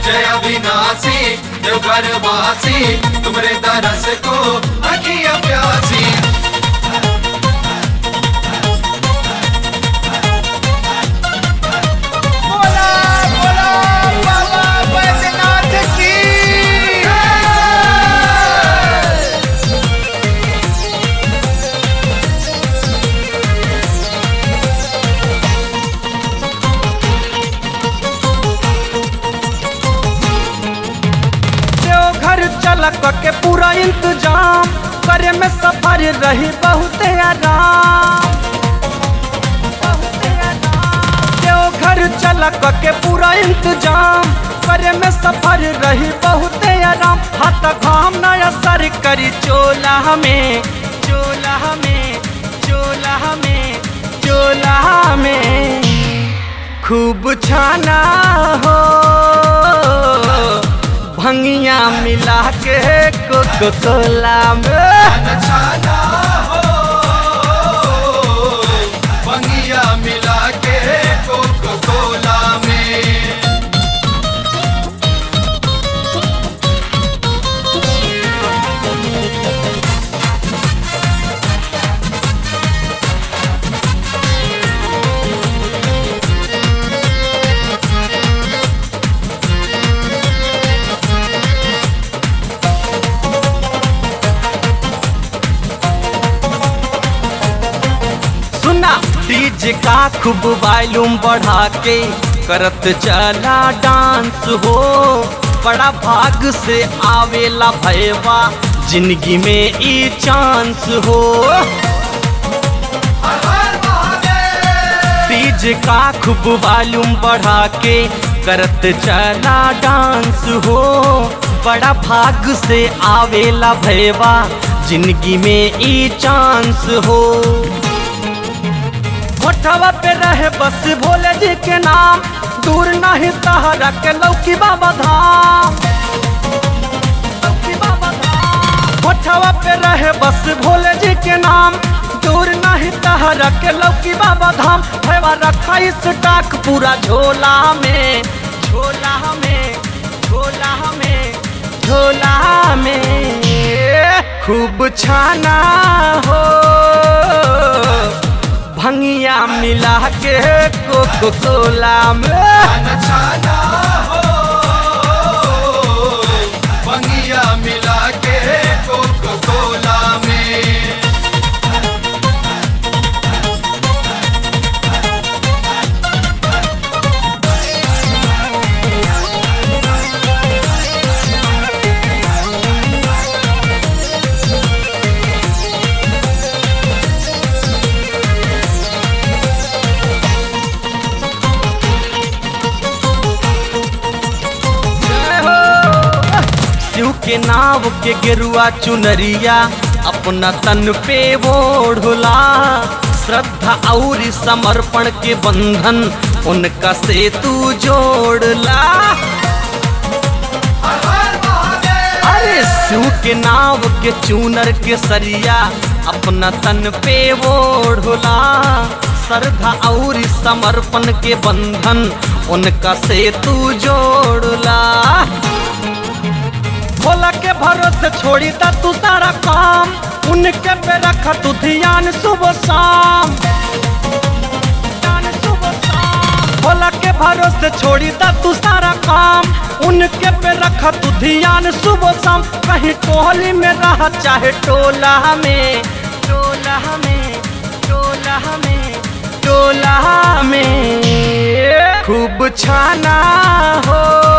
जय अविनाशी देवघर वासी तुमरे दरस को अखिया प्यासी बोला बोला बाबा बैद्यनाथ की देवघर चलक के पूरा इंतजाम करे में सफर रही बहुत आराम बहुते आराम। देवघर चलक के पूरा इंतजाम करे में सफर रही बहुत आराम हाथ घाम न असर करी चोला में चोला में चोला में चोला में खूब छाना हो भंगिया मिला के कोको कोला में छाना हो बंगिया मिला के कोको कोला में सुना डीजे का खूब वॉल्यूम बढ़ा के करत चला डांस हो बड़ा भाग से आवेला भैवा जिंदगी में ई चांस हो डीजे का खूब वॉल्यूम बढ़ा के करत चला डांस हो बड़ा भाग से आवेला भैवा जिंदगी में ई चांस हो होठवा पे रहे बस भोले जी के नाम दूर नहीं तहरा के लौकी बाबा धाम लौकी बाबा धाम। होठवा पे रहे बस भोले जी के नाम दूर नहीं तहरा के लौकी बाबा धाम भैवा रखा इस टाक पूरा झोला में झोला में झोला में झोला में खूब छाना हो भंगिया मिला के कोको कोला में छाना हो बंगिया मिला के कोको कोला में जय हो। शिव के नाव के गेरुआ चुनरिया अपना तन पे ओढ़ला श्रद्धा और समर्पण के बंधन उनका से तू जोड़ला अरे शिव के नाव के चूनर के सरिया अपना तन पे ओढ़ला श्रद्धा और समर्पण के बंधन उनका से तू जोड़ला भोला के भरोसे छोड़ी दा तू सारा काम उनके पे रख तू ध्यान सुबह शाम ध्यान सुबह शाम। भोला के भरोसे छोड़ी दा तू सारा काम उनके पे रख तू ध्यान सुबह शाम कहीं टोली में रह चाहे टोला में टोला में टोला में टोला में खूब छाना हो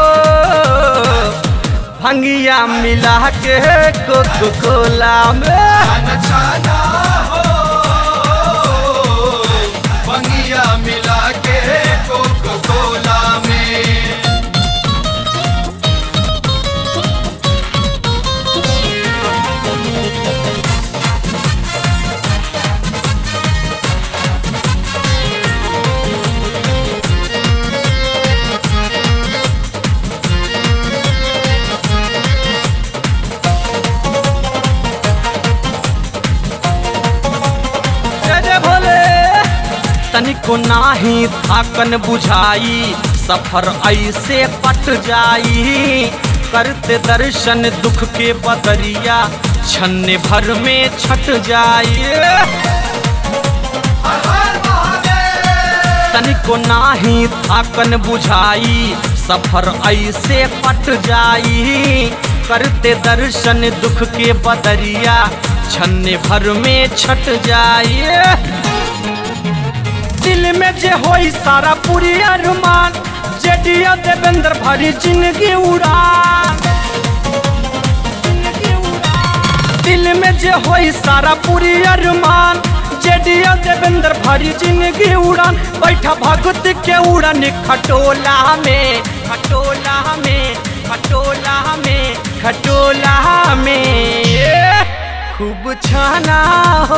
भंगिया मिला के कोको कोला में छाना हो बंगिया मिला के कोको कोला में तनिको नाही थाकन बुझाई सफर ऐसे कट जाई करते दर्शन दुख के बदरिया छन्ने भर में छट जाई हर हर महादेव तनिको नाही थाकन बुझाई सफर ऐसे कट जाई करते दर्शन दुख के बदरिया छन्ने भर में छट जाई दिल में जे होई सारा पूरी अरमान जेडिया देवेंद्र भरी जिंदगी उड़ान जिंदगी उड़ान। दिल में जे होई सारा पूरी अरमान जेडिया देवेंद्र भरी जिंदगी उड़ान बैठा भगत के उड़न खटोला में खटोला में खटोला में खटोला में खूब छाना हो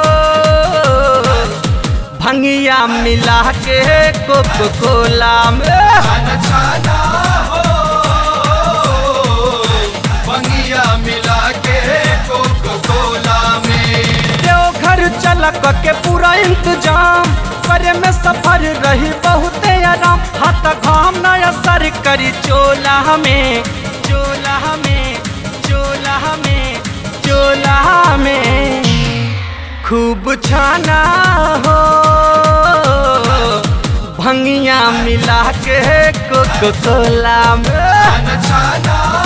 भंगिया मिला के कोको कोला में छाना छाना हो बंगिया मिला के कोको कोला में देवघर चलक के पूरा इंतजाम करे में सफर रही बहुत आराम हाथ घाम न असर करी चोला में चोला में चोला में चोला में खूब छाना हो भंगिया मिला के कोको कोला में छाना छाना